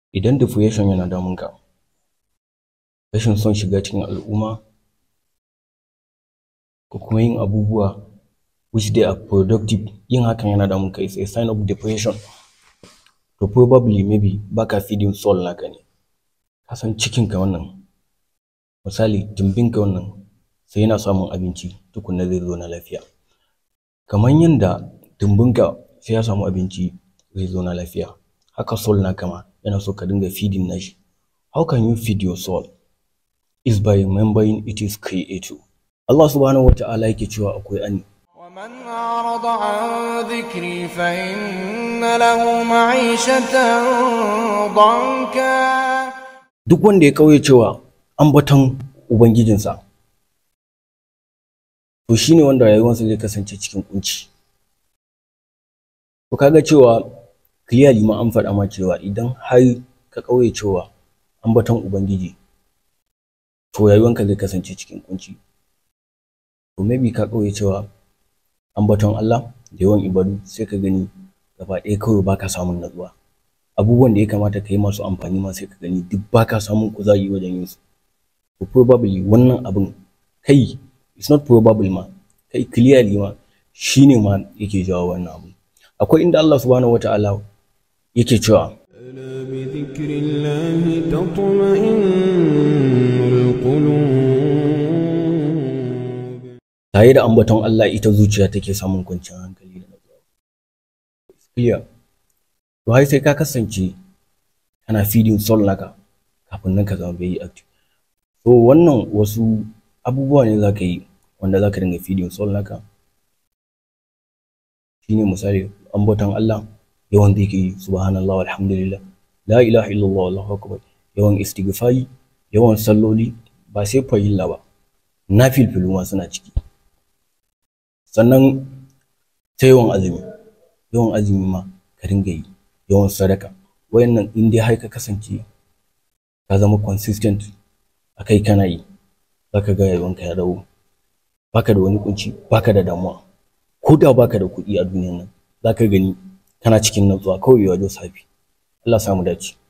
idan depression yana damunka rashin son shiga cikin al'umma ko kuma yin abubuwa which they are productive yin hakan yana damunka is a sign of depression to probably maybe baka feeding soul naka ne ka san cikinka wannan misali tumbinka wannan sai yana samun abinci tukunna zai zo na lafiya kamar yanda tumbinka sai ya samu abinci zai zo na lafiya haka soul naka ma yana so ka dinga feeding nashi how can you feed your soul is by remembering it is creator Allah subhanahu wa ta'ala yake cewa akwai ani ومن أعرض عن ذكري فإن له معيشة ضنكا duk wanda ya kauye cewa ambaton ubangijinsa to shine wanda rayuwarsa zai kasance cikin kunci to kaga cewa clearly ma an faɗa ma cewa idan har ka kauye cewa ambaton ubangiji to rayuwanka zai kasance cikin kunci to maybe ka kauye cewa ambaton Allah da yawan ibadu sai ka gani gaba ɗaya kawai baka samun natsuwa abubuwan da ya kamata ka yi masu amfani ma sai ka gani duk baka samun kuzari wajen yin su to probably wannan abin kai it's not probable ma kai clearly ma shine ma yake jawo wannan abu akwai inda Allah subhanahu wata'ala yake cewa ألا بذكر الله تطمئن القلوب tare da ambaton Allah ita zuciya take samun kwanciyar hankali da natsuwa clear to har sai ka kasance kana feeding soul naka kafin nan ka zama very active so wannan wasu abubuwa ne za ka yi wanda za ka dinga feeding soul naka shine misali ambaton Allah yawan da yake yi subhanallah walhamdulillah la ilaha illallah wallahu akbar yawan istighfari yawan salloli ba sai farilla ba na filfilu ma suna ciki sannan ta yawan azumi yawan azumi ma ka dinga yi yawan sadaka wayannan in dai har ka kasance ka zama consistent akai kana yi zaka ga rayuwanka ya dawo baka da wani kunci baka da damuwa ko da baka da kuɗi a duniyan nan zaka gani kana cikin natsuwa kawai wajen safi Allah samu dace